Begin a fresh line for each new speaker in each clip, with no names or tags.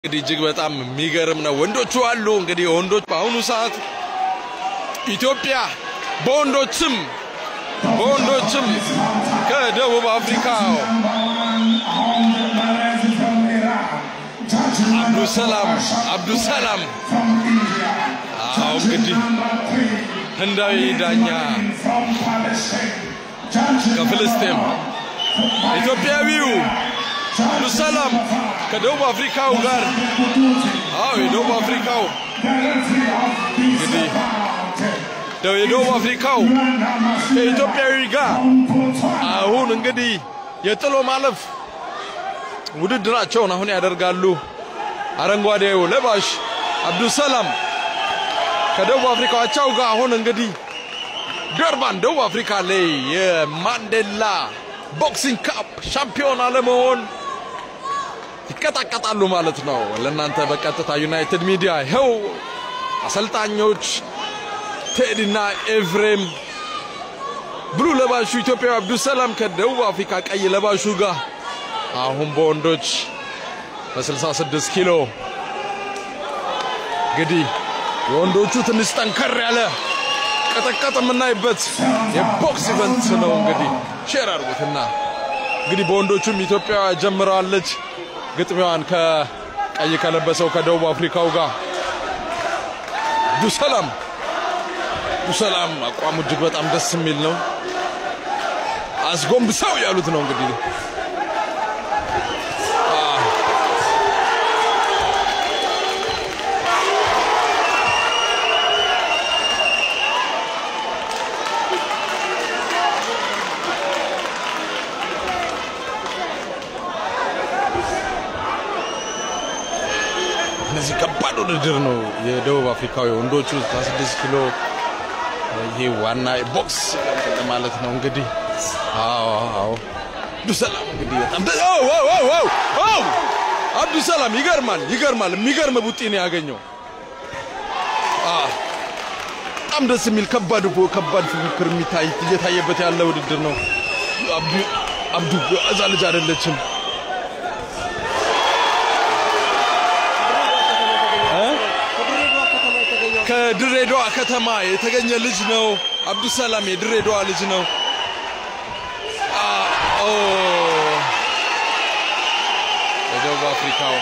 እንግዲህ እጅግ በጣም የሚገርም ነው። ወንዶቹ አሉ እንግዲህ ወንዶች በአሁኑ ሰዓት ኢትዮጵያ በወንዶችም በወንዶችም ከደቡብ አፍሪካ አብዱሰላም አብዱሰላም አዎ እንግዲህ ህንዳዊ ዳኛ ከፍልስጤም ኢትዮጵያዊው አብዱሰላም ከደቡብ አፍሪካው ጋር አዎ የደቡብ አፍሪካው እንግዲህ የደቡብ አፍሪካው ከኢትዮጵያዊ ጋር አሁን እንግዲህ የጥሎ ማለፍ ውድድራቸውን አሁን ያደርጋሉ። አረንጓዴው ለባሽ አብዱሰላም ከደቡብ አፍሪካው አቻው ጋር አሁን እንግዲህ ደርባን ደቡብ አፍሪካ ላይ የማንዴላ ቦክሲንግ ካፕ ሻምፒዮና ለመሆን ይቀጣቀጣሉ ማለት ነው። ለእናንተ በቀጥታ ዩናይትድ ሚዲያ ይኸው አሰልጣኞች ቴዲና ኤፍሬም ብሉ ለባሹ ኢትዮጵያዊ አብዱሰላም ከደቡብ አፍሪካ ቀይ ለባሹ ጋር አሁን በወንዶች በ66 ኪሎ እንግዲህ የወንዶቹ ትንሽ ጠንከር ያለ ቀጠቀጥ የምናይበት የቦክስ ኢቨንት ነው። እንግዲህ ሼር አድርጉትና እንግዲህ በወንዶቹም ኢትዮጵያ ጀምረዋለች ግጥሚያዋን ከቀይ ከለበሰው ከደቡብ አፍሪካው ጋር አብዱሰላም አብዱሰላም አቋሙ እጅግ በጣም ደስ የሚል ነው። አስጎንብሰው ያሉት ነው እንግዲህ እነዚህ ከባድ ውድድር ነው። የደቡብ አፍሪካዊ ወንዶቹ 16 ኪሎ ይሄ ዋና ቦክስ ማለት ነው እንግዲህ አዎ አዎ አብዱሰላም እንግዲህ በጣም አብዱሰላም ይገርማል ይገርማል የሚገርም ቡጢ ነው ያገኘው በጣም ደስ የሚል ከባድ ከባድ ፉክክር የሚታይ እየታየበት ያለ ውድድር ነው አብዱ አብዱ እዛ ልጅ አይደለችም ከድሬዳዋ ከተማ የተገኘ ልጅ ነው። አብዱሰላም የድሬዳዋ ልጅ ነው። የደቡብ አፍሪካው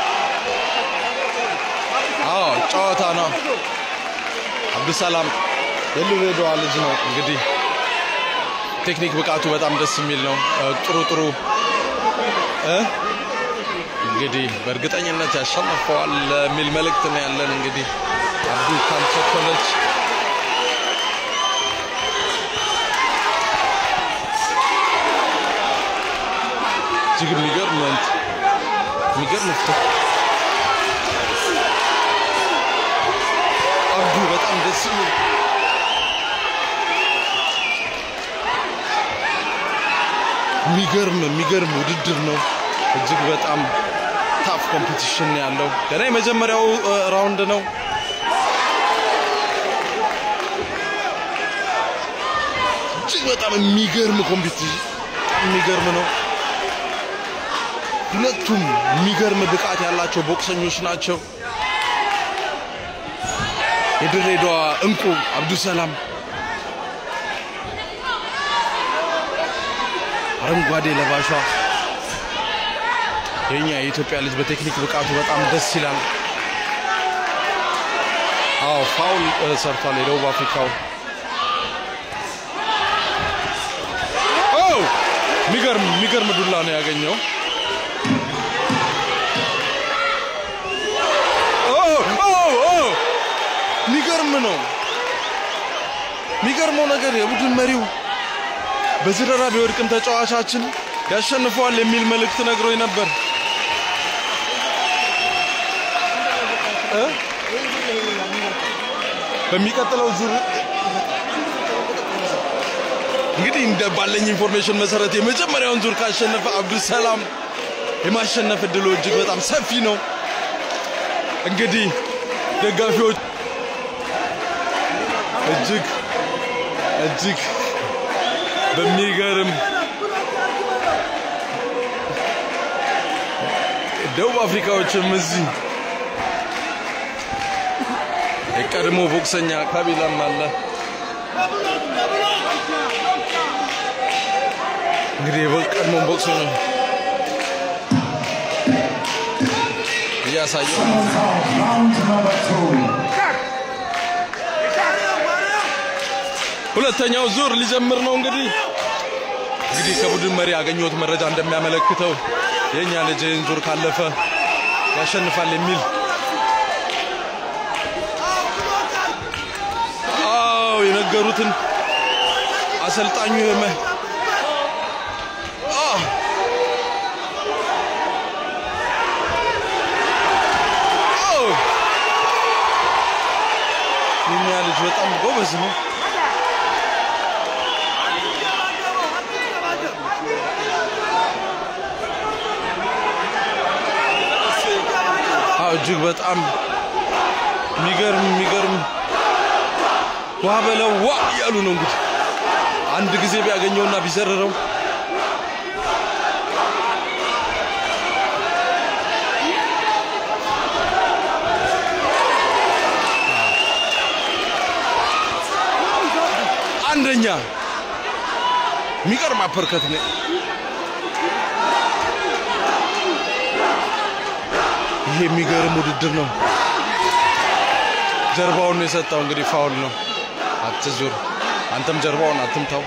አዎ ጨዋታ ነው። አብዱሰላም የድሬዳዋ ልጅ ነው። እንግዲህ ቴክኒክ ብቃቱ በጣም ደስ የሚል ነው። ጥሩ ጥሩ እንግዲህ በእርግጠኝነት ያሸንፈዋል የሚል መልእክት ነው ያለን እንግዲህ አብዱ ካልቸኮለች እጅግ የሚገርም የሚገርም አብዱ በጣም ደስ የሚል የሚገርም የሚገርም ውድድር ነው። እጅግ በጣም ታፍ ኮምፒቲሽን ያለው ገና የመጀመሪያው ራውንድ ነው። እጅግ በጣም የሚገርም ኮምፒቲሽን የሚገርም ነው። ሁለቱም የሚገርም ብቃት ያላቸው ቦክሰኞች ናቸው። የድሬዳዋ እንቁ አብዱሰላም አረንጓዴ ለባሿ የኛ የኢትዮጵያ ልጅ በቴክኒክ ብቃቱ በጣም ደስ ይላል። አዎ ፋውል ሰርቷል የደቡብ አፍሪካው የሚገርም የሚገርም ዱላ ነው ያገኘው። የሚገርም ነው። የሚገርመው ነገር የቡድን መሪው በዝረራ ቢወድቅም ተጫዋቻችን ያሸንፈዋል የሚል መልእክት ነግሮኝ ነበር። በሚቀጥለው ዙር እንግዲህ እንደ ባለኝ ኢንፎርሜሽን መሰረት የመጀመሪያውን ዙር ካሸነፈ አብዱሰላም የማሸነፍ እድሉ እጅግ በጣም ሰፊ ነው። እንግዲህ ደጋፊዎች እጅግ እጅግ በሚገርም ደቡብ አፍሪካዎችም እዚህ የቀድሞ ቦክሰኛ ካቢላም አለ። እንግዲህ የቀድሞ ቦክሱ ነው እያሳየው ሁለተኛው ዙር ሊጀምር ነው። እንግዲህ እንግዲህ ከቡድን መሪ ያገኘሁት መረጃ እንደሚያመለክተው የእኛ ልጅ ይህን ዙር ካለፈ ያሸንፋል የሚል አዎ የነገሩትን አሰልጣኙ የመ የኛ ልጅ በጣም ጎበዝ ነው። እጅግ በጣም የሚገርም የሚገርም ዋ በለው ዋ እያሉ ነው እንግዲህ አንድ ጊዜ ቢያገኘውና ቢዘርረው አንደኛ የሚቀርም አፐርከት ነው። ይሄ የሚገርም ውድድር ነው። ጀርባውን ነው የሰጠው። እንግዲህ ፋውል ነው። አትዙር፣ አንተም ጀርባውን አትምታው።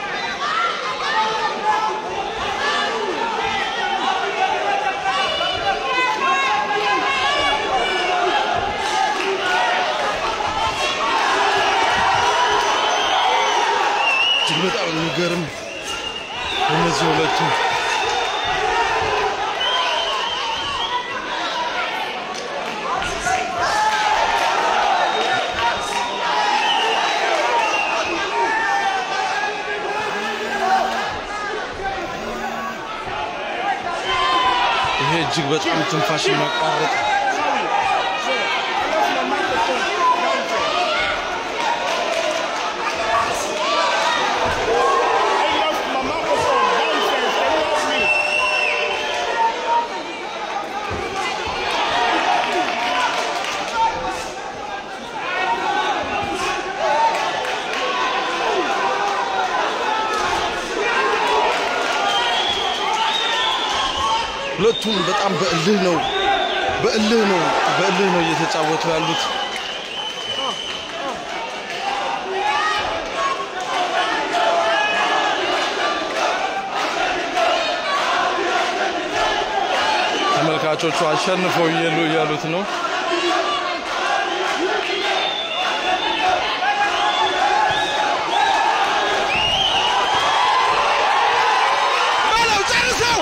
እጅግ በጣም የሚገርም እነዚህ ሁለቱ ይሄ እጅግ በጣም ትንፋሽ የሚያቋርጥ ሁለቱም በጣም በእልህ ነው በእልህ ነው በእልህ ነው እየተጫወቱ ያሉት። ተመልካቾቹ አሸንፈው እየሉ እያሉት ነው። በለው ጨርሰው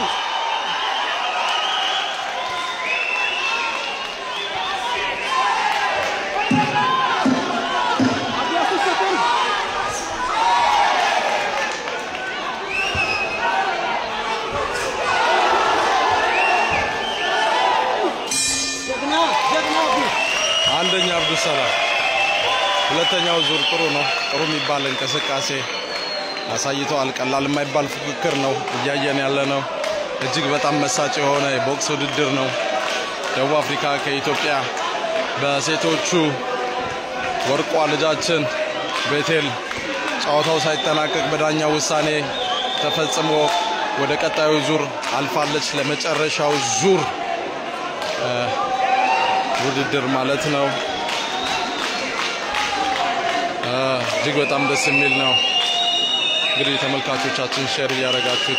አንደኛ አብዱሰላም ሁለተኛው ዙር ጥሩ ነው። ጥሩ የሚባል እንቅስቃሴ አሳይተዋል። ቀላል የማይባል ፉክክር ነው እያየን ያለ ነው። እጅግ በጣም መሳጭ የሆነ የቦክስ ውድድር ነው። ደቡብ አፍሪካ ከኢትዮጵያ በሴቶቹ ወርቋ ልጃችን ቤቴል ጨዋታው ሳይጠናቀቅ በዳኛው ውሳኔ ተፈጽሞ ወደ ቀጣዩ ዙር አልፋለች። ለመጨረሻው ዙር ውድድር ማለት ነው። እጅግ በጣም ደስ የሚል ነው። እንግዲህ ተመልካቾቻችን ሼር እያደረጋችሁት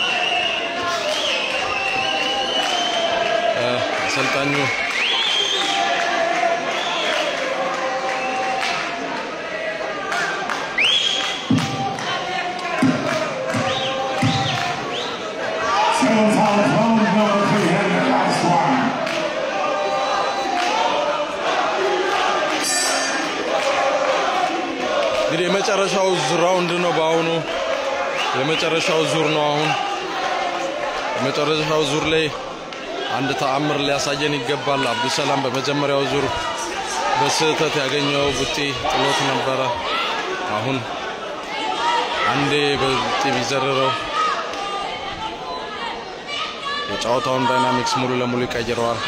አሰልጣኙ
Settles out round number three and the last one.
እንግዲህ የመጨረሻው ራውንድ ነው። በአሁኑ የመጨረሻው ዙር ነው። አሁን የመጨረሻው ዙር ላይ አንድ ተአምር ሊያሳየን ይገባል። አብዱሰላም በመጀመሪያው ዙር በስህተት ያገኘው ቡጢ ጥሎት ነበረ። አሁን አንዴ በቡጢ ቢዘርረው የጨዋታውን ዳይናሚክስ ሙሉ ለሙሉ ይቀይረዋል።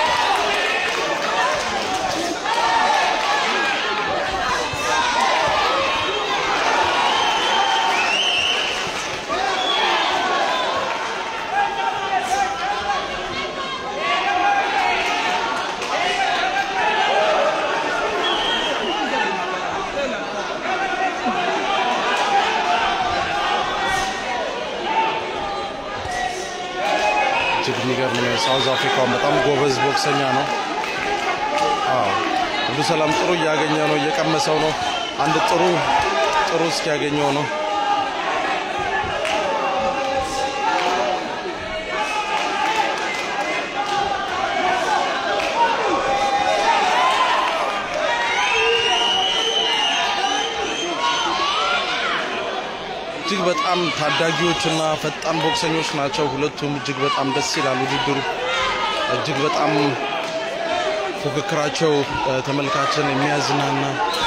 እጅግ የሚገርም ነው። ሳውዝ አፍሪካውን በጣም ጎበዝ ቦክሰኛ ነው። አዎ ሁሉ ሰላም ጥሩ እያገኘ ነው፣ እየቀመሰው ነው። አንድ ጥሩ ጥሩ እስኪያገኘው ነው። እጅግ በጣም ታዳጊዎችና ፈጣን ቦክሰኞች ናቸው። ሁለቱም እጅግ በጣም ደስ ይላል። ውድድሩ እጅግ በጣም ፉክክራቸው እ፣ ተመልካችን የሚያዝናና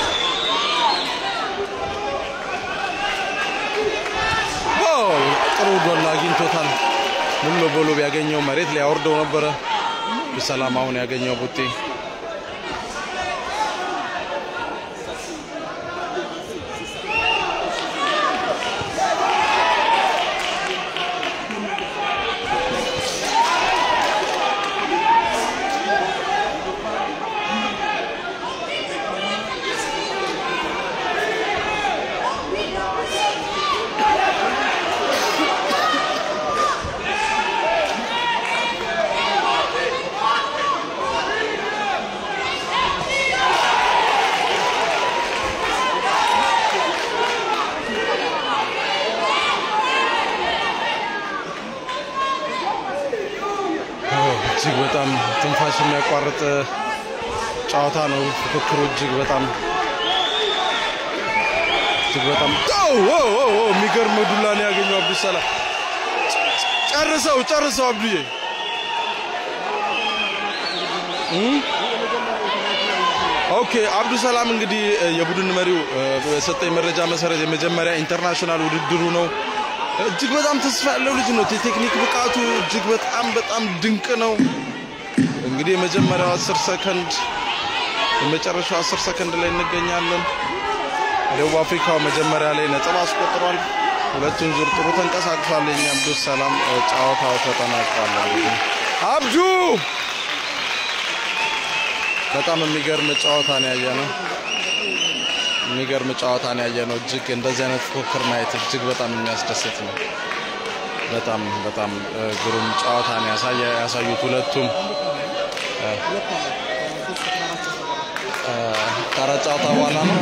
ኦ፣ ጥሩ ዶላ አግኝቶታል። ሙሉ ለሙሉ ቢያገኘው መሬት ላይ ያወርደው ነበረ። ሰላም አሁን ያገኘው ቡጤ እጅግ በጣም ትንፋሽ የሚያቋርጥ ጨዋታ ነው። ፉክክሩ እጅግ በጣም እጅግ በጣም ኦ ኦ ኦ ኦ የሚገርም ዱላ ነው ያገኘው አብዱሰላም። ጨርሰው ጨርሰው አብዱዬ እም? ኦኬ አብዱሰላም እንግዲህ እ፣ የቡድን መሪው እ፣ በሰጠኝ መረጃ መሰረት የመጀመሪያ ኢንተርናሽናል ውድድሩ ነው። እጅግ በጣም ተስፋ ያለው ልጅ ነው። የቴክኒክ ብቃቱ እጅግ በጣም በጣም ድንቅ ነው። እንግዲህ የመጀመሪያው 10 ሰከንድ የመጨረሻው 10 ሰከንድ ላይ እንገኛለን። ደቡብ አፍሪካው መጀመሪያ ላይ ነጥብ አስቆጥሯል። ሁለቱን ዙር ጥሩ ተንቀሳቅሷል። የኛ አብዱስ ሰላም እ፣ ጨዋታው ተጠናቋል። እንግዲህ አብዱ በጣም የሚገርም ጨዋታ ነው ያየ ነው። የሚገርም ጨዋታ ነው ያየ ነው። እጅግ እንደዚህ አይነት ፉክክር ማየት እጅግ በጣም የሚያስደስት ነው። በጣም በጣም እ፣ ግሩም ጨዋታ ነው ያሳየ ያሳዩት ሁለቱም እ፣ እ፣ ከአራት ጨዋታ በኋላ ነው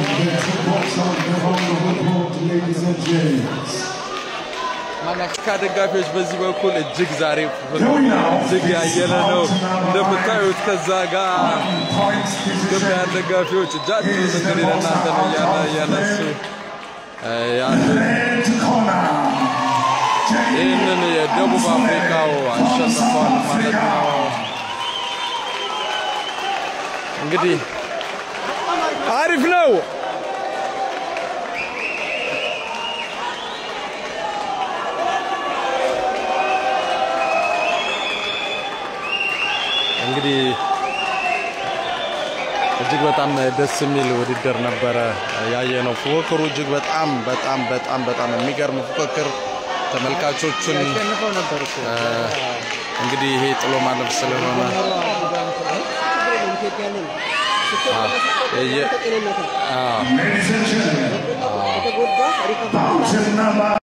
ማላካ ደጋፊዎች በዚህ በኩል እጅግ ዛሬ እጅግ ያየለ ነው እንደምታዩት። ከዛ ጋር ኢትዮጵያን ደጋፊዎች እጃችሁን እንግዲህ ለእናንተ ነው እያለ እያነሱ እ፣ ያሉት ይህንን የደቡብ አፍሪካው አሸንፏል ማለት ነው። እንግዲህ አሪፍ ነው።
እንግዲህ እጅግ በጣም ደስ የሚል ውድድር ነበረ ያየ ነው። ፉክክሩ እጅግ በጣም በጣም በጣም በጣም የሚገርም ፉክክር ተመልካቾቹን
ያሸንፈው ነበር እኮ
እ፣ እንግዲህ ይሄ ጥሎ ማለፍ ስለሆነ
ኢትዮጵያ ነኝ
የየ-
ጤንነታ
አዎ
Ladies and gentlemen,
የተጎዳ ሪከቨር
bout number